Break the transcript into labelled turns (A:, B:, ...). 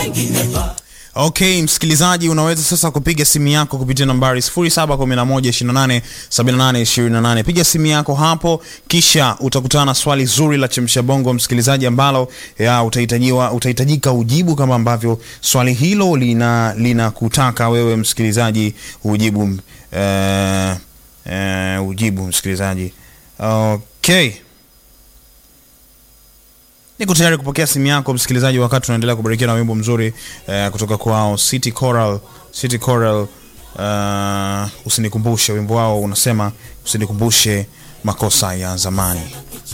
A: Okay, msikilizaji, unaweza sasa kupiga simu yako kupitia nambari 0711287828. Piga simu yako hapo, kisha utakutana na swali zuri la chemsha bongo, msikilizaji, ambalo ya utahitajiwa utahitajika ujibu kama ambavyo swali hilo lina linakutaka wewe msikilizaji ujibu eh, eh, ujibu msikilizaji. Okay. Niko tayari kupokea simu yako msikilizaji, wakati tunaendelea kubarikiwa na wimbo mzuri eh, kutoka kwao City Choral. City Choral, uh, usinikumbushe. Wimbo wao unasema usinikumbushe makosa ya zamani.